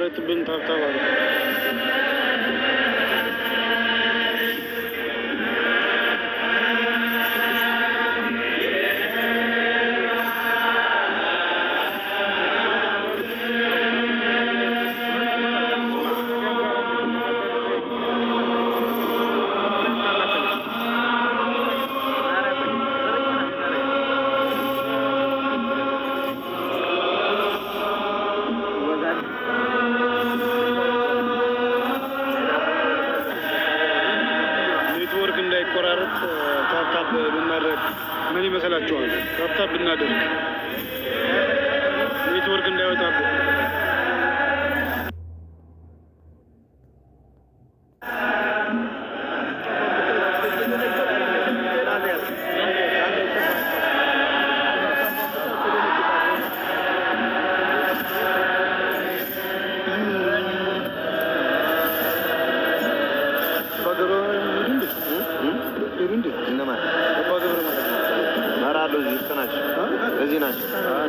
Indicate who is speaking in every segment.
Speaker 1: እንዳይቋረጥብን ታብታብ አድርጉ። ኔትወርክ እንዳይቆራረጥ ታብታብ ብናደርግ ምን ይመስላችኋል? ታብታብ ብናደርግ ኔትወርክ እንዳይወጣብን
Speaker 2: እነማን መራሉ? እዚህ ውስጥ ናቸው። እዚህ ናቸው።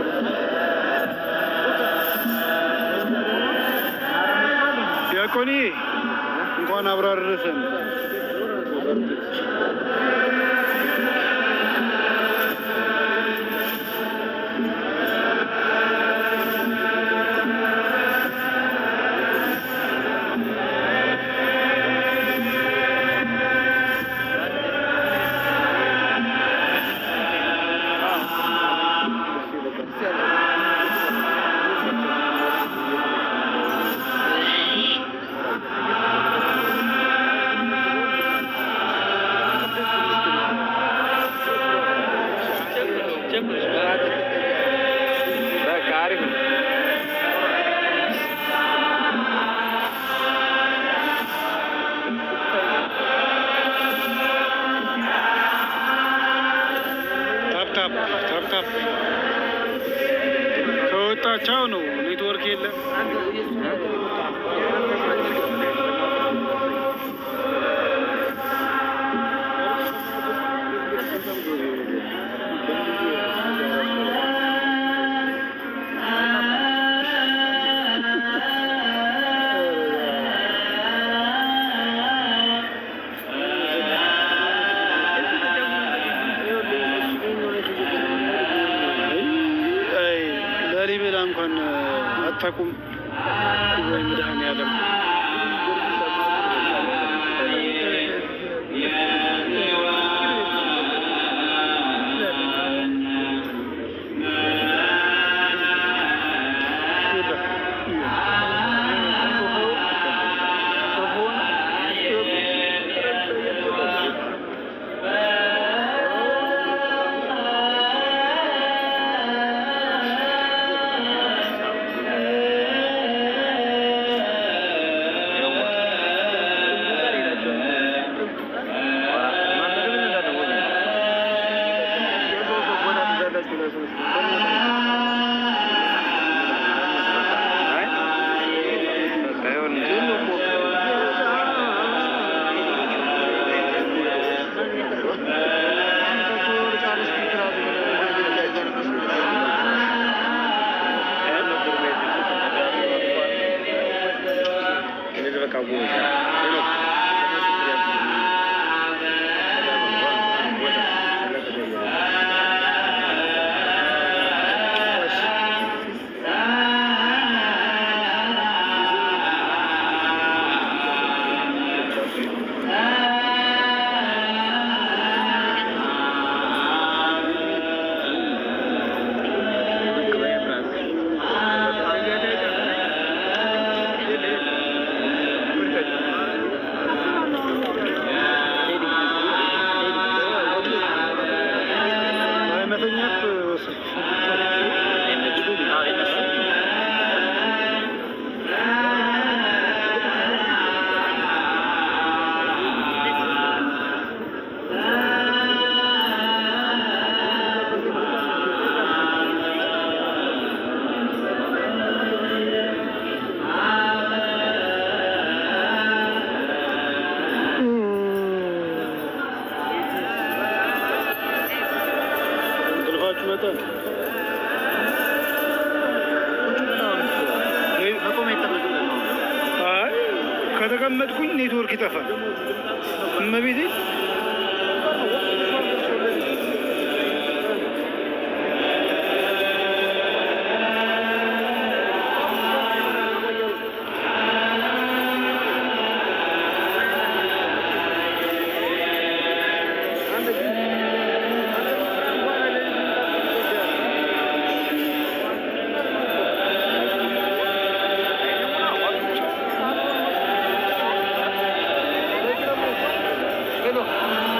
Speaker 1: ዲያቆኒ እንኳን አብሮ አደረሰን።
Speaker 2: በቃ አሪፍ ነው።
Speaker 1: ታፕታፕ ታፕታፕ ከወጣቻው ነው ኔትወርክ የለም። አይ ላሊበላ እንኳን አታውቁም ወይ? መድኃኒዓለም መተኛት እንቅልፋችሁ መጠን ከተቀመጥኩኝ ኔትወርክ ይጠፋል። እመቤቴ
Speaker 2: ሄሎ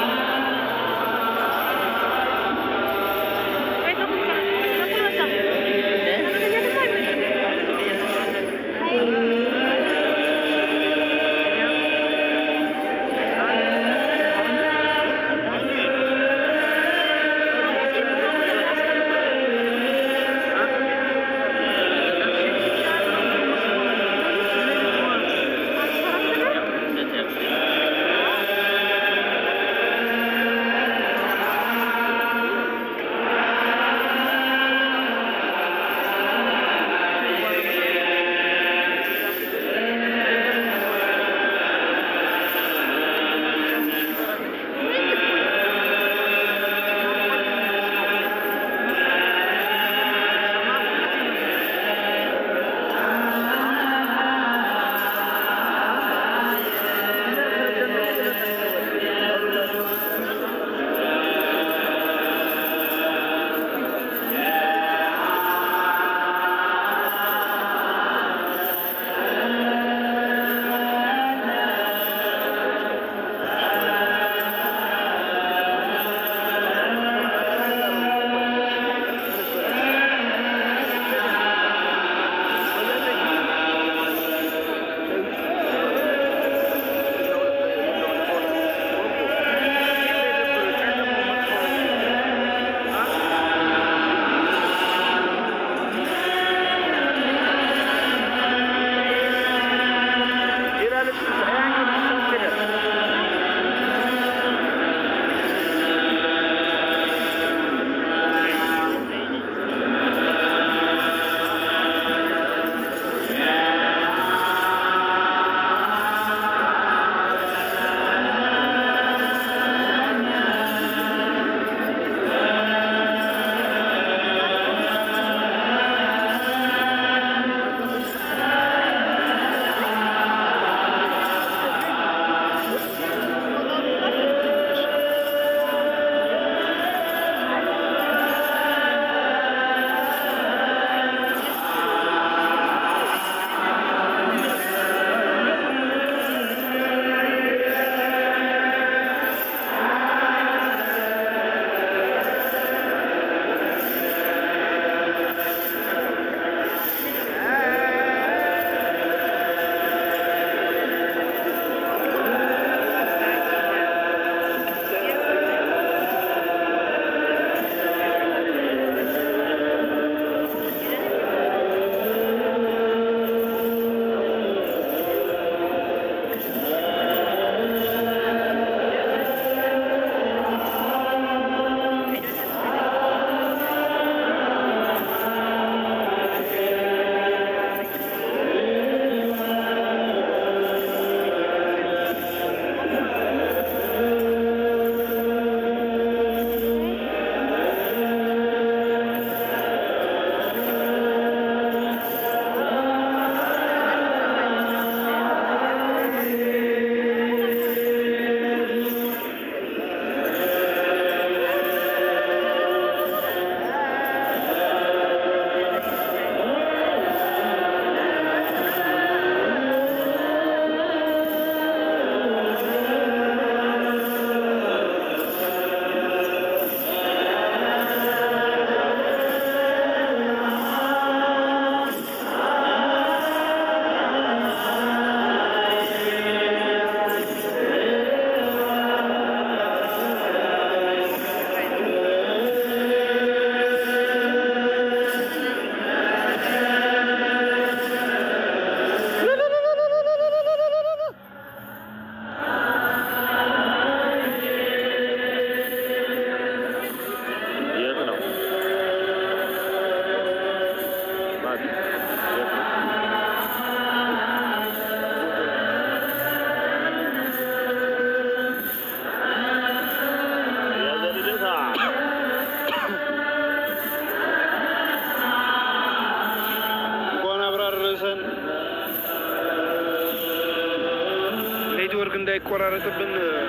Speaker 3: እንዳይቆራረጥብን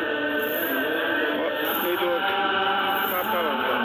Speaker 3: ኔትወርክ ታፓ ማምጣት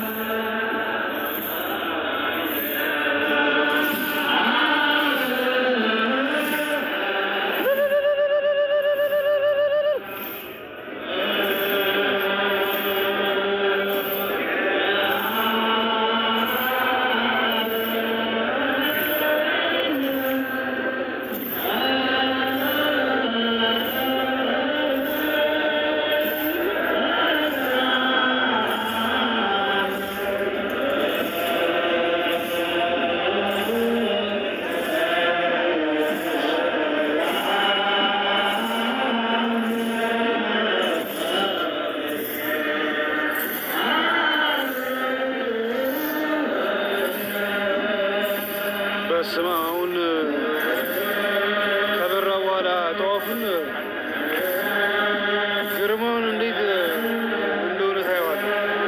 Speaker 3: በስመ አብ አሁን ከበራ በኋላ ጠዋፉን ግርማውን እንዴት እንደሆነ ታየዋል።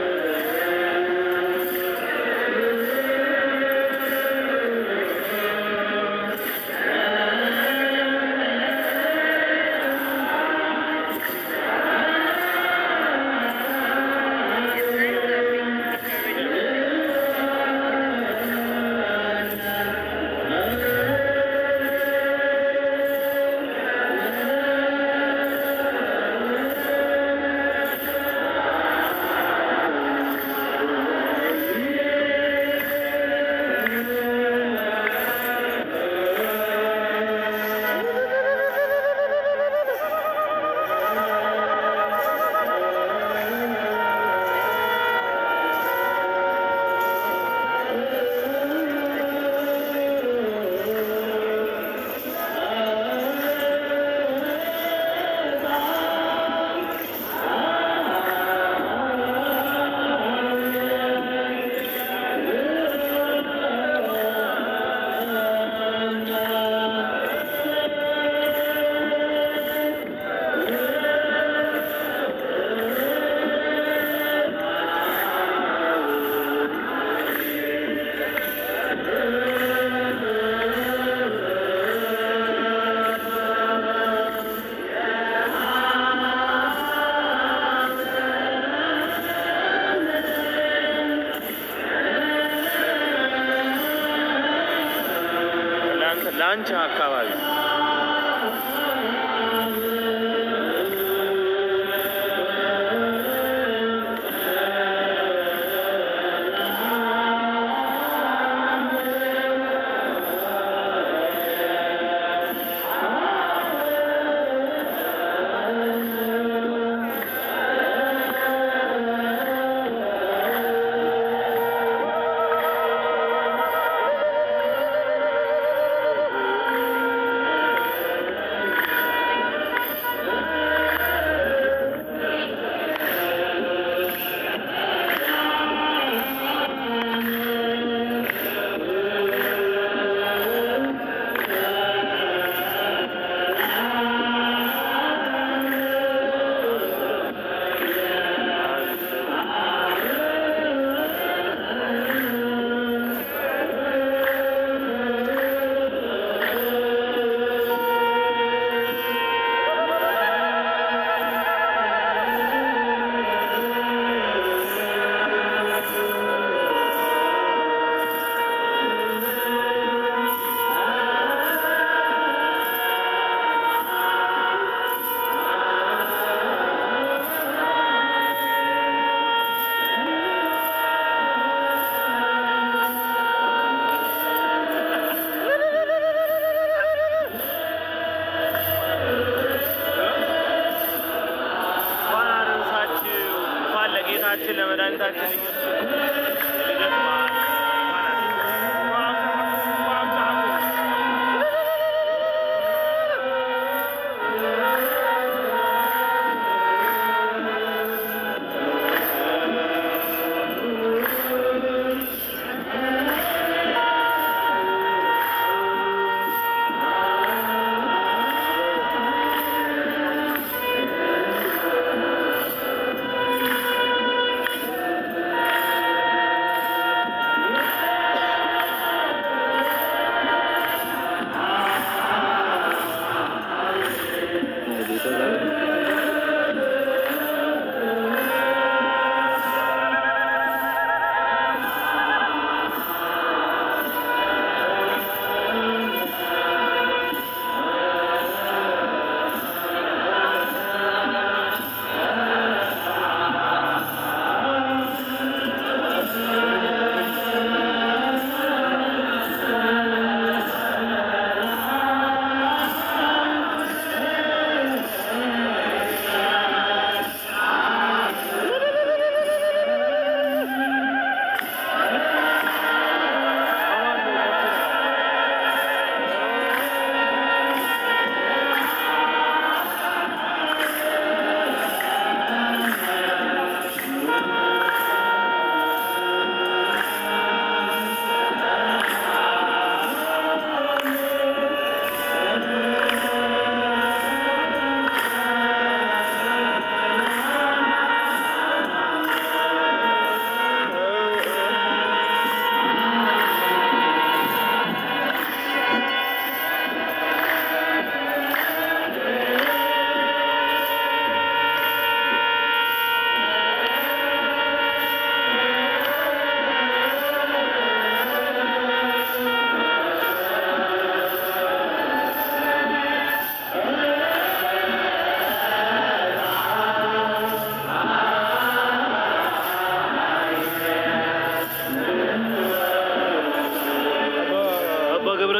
Speaker 2: ላንቻ አካባቢ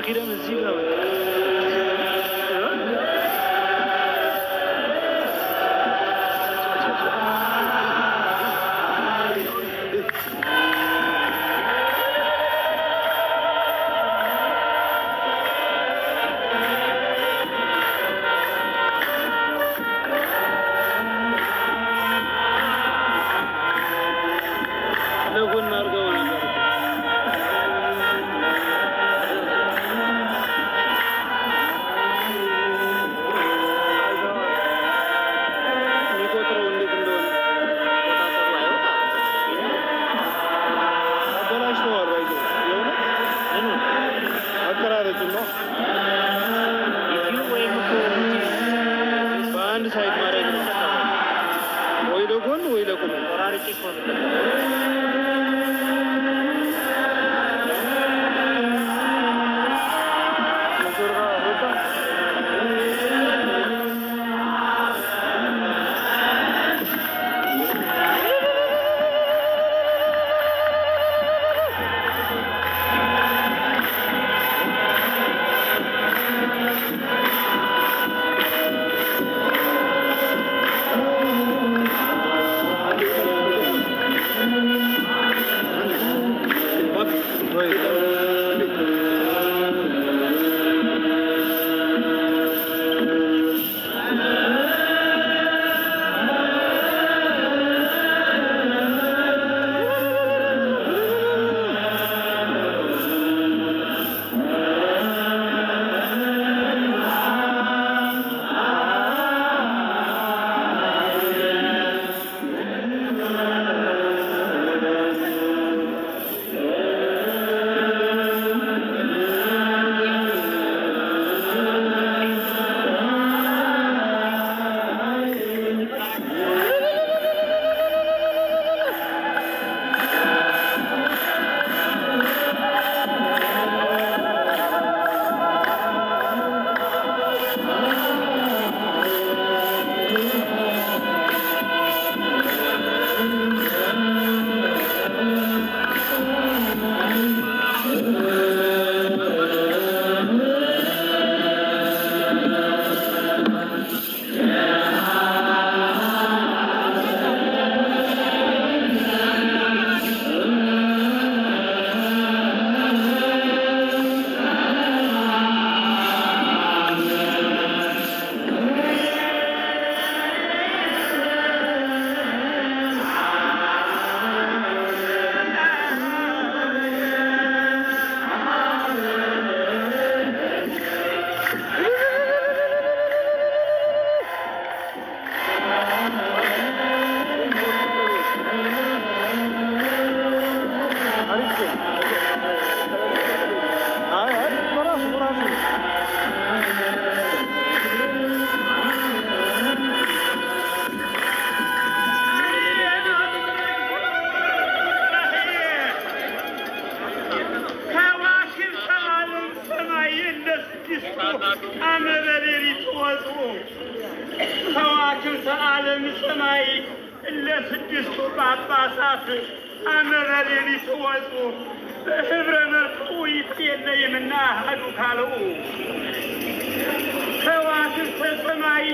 Speaker 1: ኪዳን እዚህ ጋር መጣ።
Speaker 3: ለጎን አድርገው ነበር። የሚቆጥረው እንዴት እንደሆነ አበላሽተዋል። አይዞህ የእውነት አቀራረጹን ነው በአንድ ሳይድ ማድረግ ነው። ወይ ለጎን ወይ ለቁም
Speaker 4: ከዋክብት ዓለም ሰማይ እንደ ስድስቱ ዓመተ ሌሊት ወጡ። ከዋክብት ዓለም ሰማይ እንደ ስድስቱ ጳጳሳት ዓመተ ሌሊት ወጡ። በህብረ መልኩ ይትየለይምና አሐዱ ካልኡ ከዋክብተ ሰማይ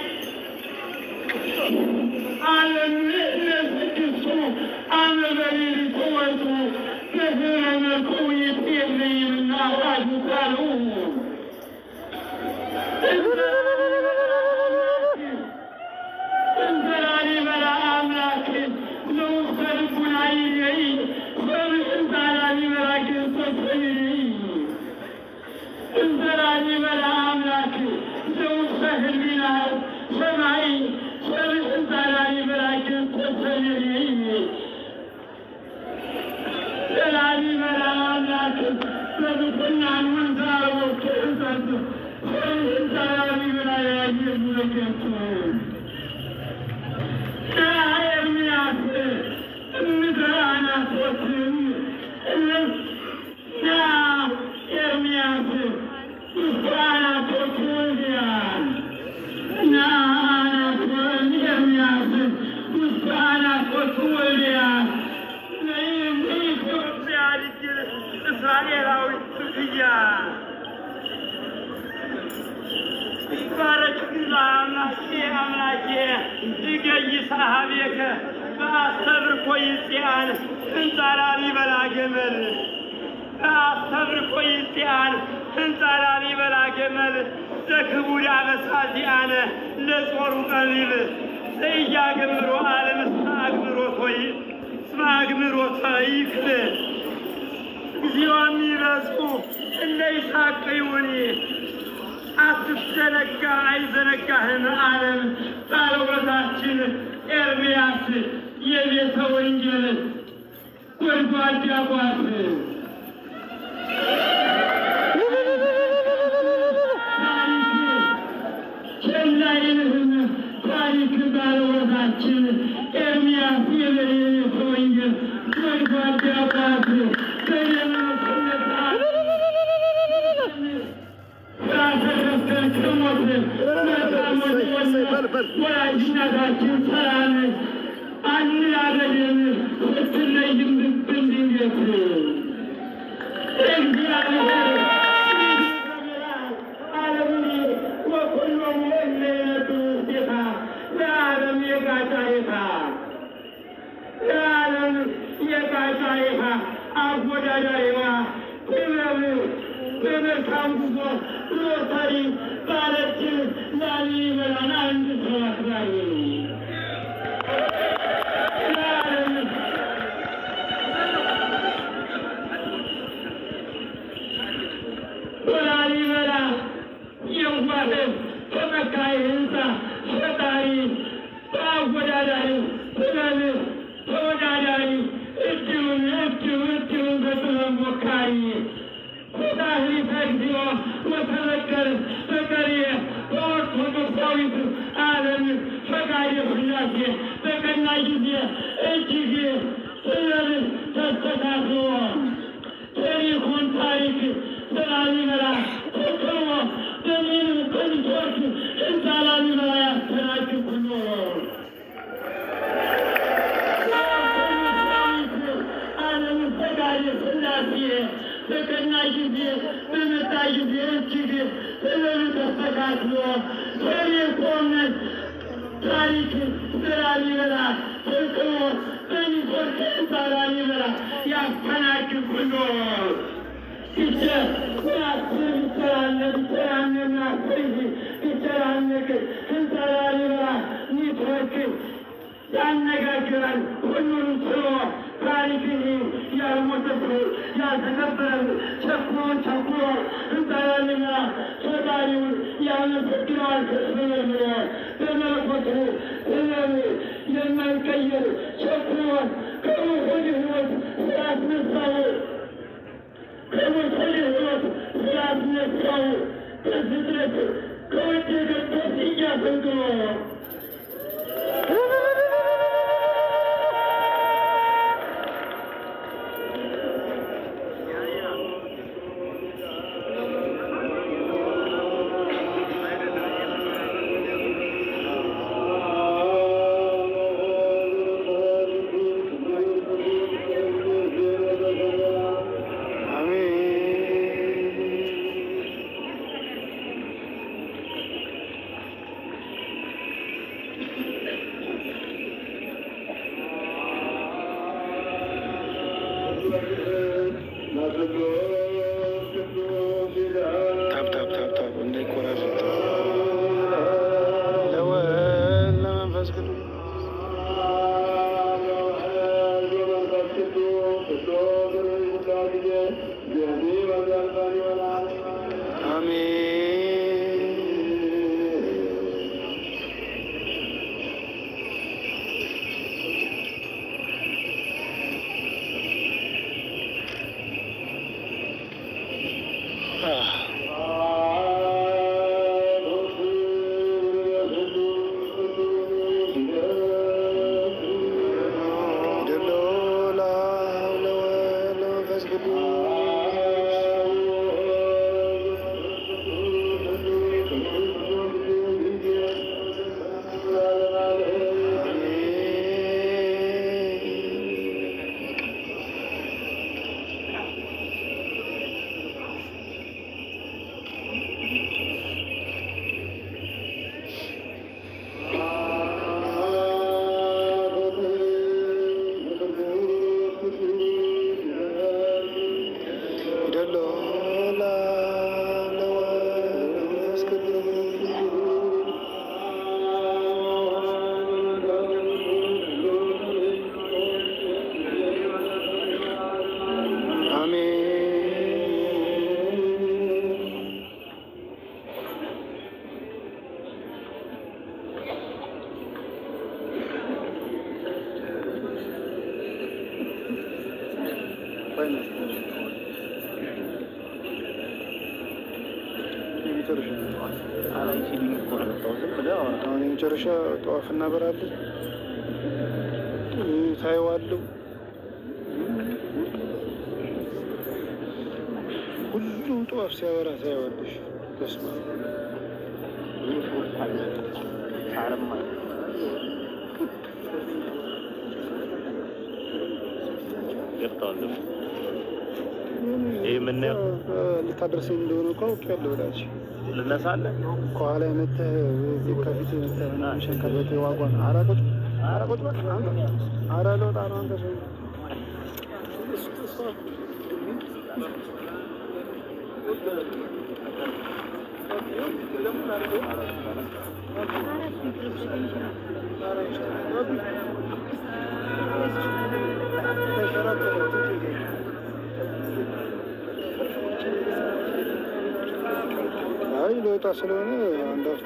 Speaker 4: ዓለም እንደ ስድስቱ ዓመተ ሌሊት ወጡ። በህብረ መልኩ ይትየለይምና አሐዱ ካልኡ እንዘላሊበላ አምላክ ንዑሰ ልቡና ይለይ በምስንታ ላሊበላ ክርስቶስ ይለይ እንዘላሊበላ አምላክ ንዑሰ ህሊና ሰማይ በምስንታ ላሊበላ ክርስቶስ ይለይ ዘላሊበላ አምላክ በብኩናን ወንዛ ወቅት እዘዝ በምስንታ ላሊበላ ያየዙ ለክርስቶስ እስራኤላዊ ክፍያ አምላኬ አምላኬ እገይ ሳሃቤከ በአስተብርኮ ይጽያን እንጻራሪ በላ ገመል በአስተብርኮ ይጽያን እንጻራሪ በላ ገመል ዘክቡድ አበሳዚአነ ለጾሩ ቀቢብ ዘኢያገምሮ ዓለም እስመ አግምሮቶ ይ- እስመ አግምሮቶ ይክል እግዚኦ የሚበጹ እንደ ይስሐቅ ይሁኒ አትዘነጋ አይዘነጋህም ዓለም ባለውለታችን ኤርምያስ የቤተ ወንጌል ጎድጓዳ ጓት ቸላ ይልህም ታሪክ ባለውለታችን ኤርምያስ የቤተ ወንጌል ጎድጓዳ ጓት ወላጅናታችን ሰላም አንላገድም ስትለይም ብብን ድንገት እግዚአብሔር ዓለምን ወኩሎም የለየቱ ጌታ ለዓለም የጋጫይታ ለዓለም የጋጫይታ አወዳዳሪዋ ጥበብ በመልካም ጉዞ ሎተሪ ባለችን ላሊበላን አንድ ሰው አክባሪ ለዓለም በላሊበላ የዋህ ተመካይ ህንፃ ፈጣሪ በአወዳዳሪ ጥበብ ተወዳዳሪ እድሉን እድሉ እድሉን በጥበብ ሞካሪ ኩታህሊተ እግዚኦ ወተበቀል በቀርየ በኦርቶዶክሳዊት ዓለም ፈቃደ ሥላሴ በቀና ጊዜ እጅግ ጥበብ ተስተካክሎ ታሪኩን ታሪክ በላሊበላ ተክሎ በሚል ቅንጦች ህንፃ ላሊበላ ያስተናግድ ሁሉ ዓለም ፈቃደ ሥላሴ በቀና ጊዜ በመጣ ጊዜ እጅግ ጥበብ ተስተካክሎ ታሪኩን ታሪክ በላሊበላ ተክሎ በሚቆርጥ ህንፃ ላሊበላ ያስተናግድ ሁሉ ያነጋግራል ሁሉንም ስሎ ታሪክን ያልሞተ ሰው ያልተከበረ ቸኩሎን ቸኩሎ እንጠራልና ፈጣሪውን ያመሰግነዋል ከስበለ በመለኮቱ ጥበብ የማይቀየር ቸኩሎን ከሞት ህይወት ስላስነሳው ከሞት ህይወት ስላስነሳው በፍጥረት ከወደቀበት እያፈንቅሎ
Speaker 3: ታብ ታብ ታብ ታብ እንዳይቆራረጥ ለወልድ ለመንፈስ ቅዱስ አሜን። ደሎ ለወልድ ለመንፈስ ቅዱስ ፋይናል የመጨረሻ
Speaker 2: አላይ ሲሉኝ እኮ ነው የመጣው። ዝም ብለህ አወራ።
Speaker 3: አሁን የመጨረሻ ጠዋፍ እናበራለን። ታየዋለሁ። ሁሉም ጠዋፍ ሲያበራ ታየዋለሽ። በስመ አብ
Speaker 2: ይህ ሶስት አለ ሳርም አለ። ገብተዋል ደግሞ ይህ የምናየው
Speaker 3: ልታደርሰኝ እንደሆነ እኮ አውቄያለሁ። ወዳጅ
Speaker 2: ልነሳለን
Speaker 3: ከኋላ የመተህ እዚህ ከፊት የመተህ ምናምን ሸንከበት ዋጓን ኧረ ቁጭ ኧረ ቁጭ በል አንተ ኧረ ልወጣ ነው አንተ ሰው አይ ለወጣ ስለሆነ አንድ አፍታ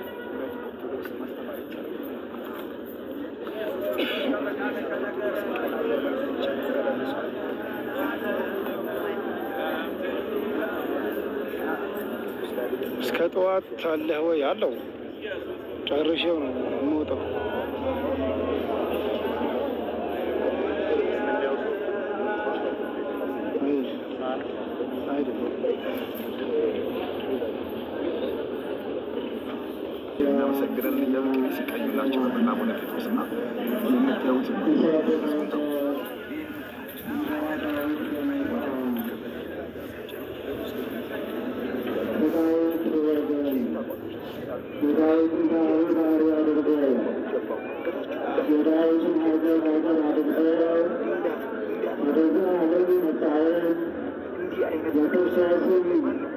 Speaker 3: እስከ ጠዋት አለህ ወይ? አለው ጨርሼው ነው የምወጣው። አይደለም
Speaker 5: የሚያመሰግነን የብቅል ሲቀኙላቸው በምናቡነ ጴጥሮስና የምታዩት ህዝቡን ነው።
Speaker 4: የክርስቶስን